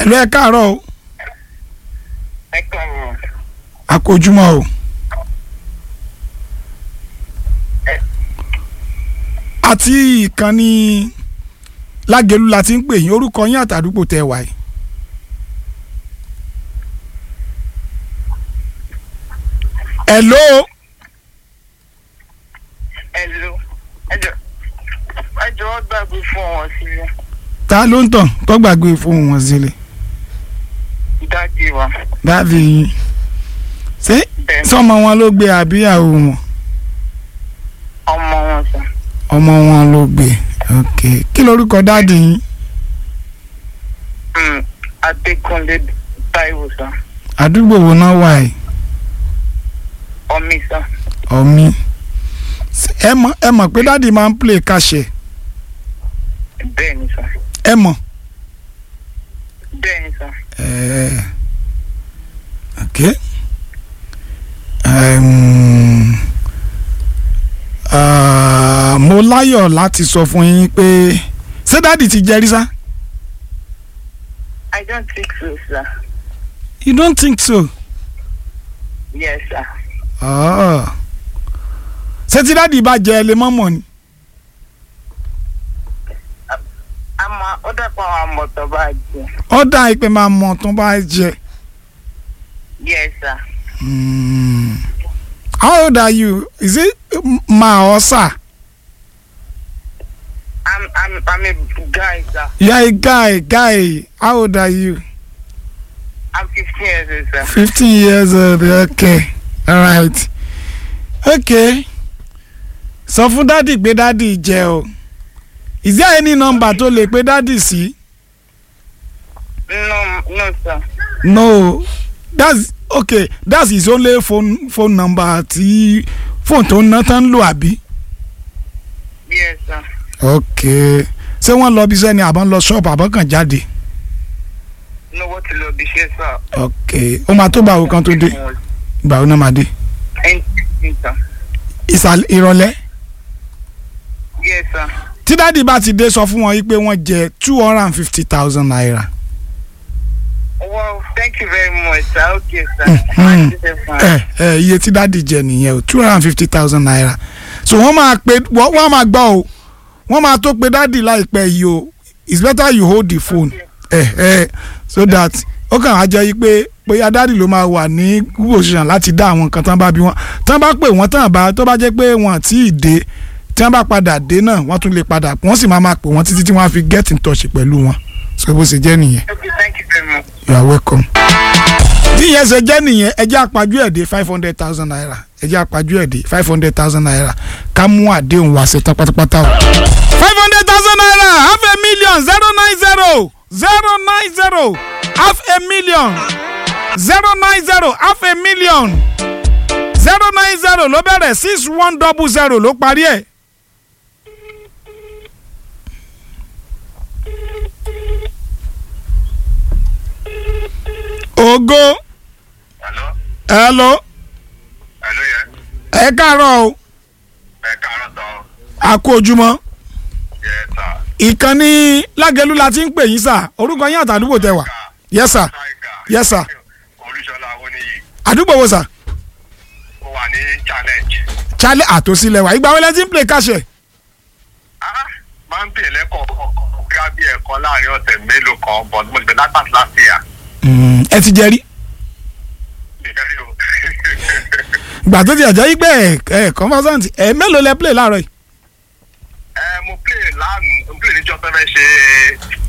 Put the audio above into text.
ẹ̀lú ẹ káàárọ̀ o ẹ káàárọ̀ àkójúmọ́ o. àti ìkànnì lágẹ̀lú la ti ń pè yín orúkọ yín àtàdúgbò tẹ wà yìí. ẹ̀ló ẹ̀lò ẹjọ́ ẹjọ́ wọ́n gbàgbé fún wọn sílẹ̀ ta ló ń tàn tó gbàgbé fóun wọn sílẹ̀ dájú wa dáàbì yín ṣé bẹ́ẹ̀ sọmọ wọn ló gbé àbíyàwó wọn ọmọ wọn sọ ọmọ wọn ló gbé ok kí lorúkọ dáàdì yín Mm, Adékúnlé Táíwò sọ àdúgbò wo náà wà yìí ọmí sọ ọmí Ṣé ẹ mọ̀ ẹ mọ̀ pé dáàdì máa ń play kàṣẹ bẹ́ẹ̀ ni sọ ẹ mọ̀ bẹ́ẹ̀ ni sọ Eh, ok um, uh, mo láyọ̀ láti sọ fún yín pé ṣé dáàdì ti jẹ́rí sá I don't think so sir you don't think so yes sir Ah. ṣé tí dáàdì bá jẹ ẹ lè mọ́ mọ̀ ni àmọ́ ó dàpọ̀ àwọn àmọ̀tọ́ bá jẹ ó dá ìpè máa mọ̀ tó bá jẹ. yes sir Mm. How old are you? Is it ma or sir? I'm I'm I'm a guy sir You are a guy, guy. How old are you? I'm fifteen years old sir 15 years old. Okay. All right. Okay. Sọ fún dádì pé dádì jẹ o. Is there any number tó lè pé dádì sí? no no sir No. That's okay. That's his only phone phone number tí fóònù tó ń ná tán ń lò àbí? yes sir Okay. Ṣé wọ́n lọ bí sẹ́ni àbọ̀ ń lọ ṣọ́ọ̀bù àbọ̀ kàn jáde? no wọ́n ti lọ bí iṣẹ́ sir ok ó máa tó gbàwó kan tó dé gbàwó náà máa dé Anything, sir ìsàlẹ̀ ìrọ̀lẹ́ yes sir tí dáàdì bá ti dé sọ fún wọn yìí pé wọ́n jẹ two hundred and fifty thousand naira well thank you very much sir okay sir Mhm. This is fine. ẹ ẹ iye tí dáàdì jẹ nìyẹn o two hundred and fifty thousand naira so wọ́n máa pe wọ́n wọ́n máa gbọ́ o wọ́n máa tó pe dáàdì láìpẹ́ yìí o it's better you hold the phone ẹ ẹ so that ó kàn á jẹ́ yìí pé bóyá dáàdì ló máa wà ní position láti dá àwọn nǹkan tán bá bí wọn tán bá pè wọ́n tán bá tó bá jẹ́ pé wọ́n àti ìdè tí wọ́n bá padà dé náà wọ́n tún lè padà wọ́n sì máa máa pè wọ́n títí tí wọ́n á fi get in touch pẹ̀lú wọn so bó ṣe jẹ́ nìyẹn okay thank you very much you are welcome. bí ìyẹn ṣe jẹ́ nìyẹn ẹ jẹ́ àpájú ẹ̀ dé five hundred thousand naira ẹ jẹ́ àpájú ẹ̀ dé five hundred thousand naira ká mú àdéhùn wá ṣe tán pátápátá o. five hundred thousand naira half a million zero nine zero zero nine zero half a million zero nine zero half a million zero nine zero ló bẹ̀rẹ̀ six one double zero ló parí ẹ̀. ògo hello hello hello yẹn ẹ káàárọ̀ o ẹ káàárọ̀ tán a kú ojúmọ́ yẹ sà ìkànnì lágẹ̀lú la ti ń pè yín sà orúkọ yín àtàdúgbò tẹ wà yes sir Yes, sir. olùṣọlá oníyì àdúgbò wo sà ó wà ní challenge chale àtòsílẹ̀ wà ìgbà wọlé tí ń play káṣẹ ah máa ń pè lẹ́kọ̀ọ́ bí a bí ẹ̀kọ́ láàrin ọ̀sẹ̀ mélòó kan but mo ti bẹ̀ látàtí láti yà ẹ ti jẹ rí nìkan rí o ìgbà tó ti ẹ̀jẹ̀ yí pé ẹ̀ ẹ̀ conversant ẹ̀ mélòó lẹ play láàárọ̀ yìí ẹ mo play lánàá mo play níjọ́ tó fẹ́ ṣe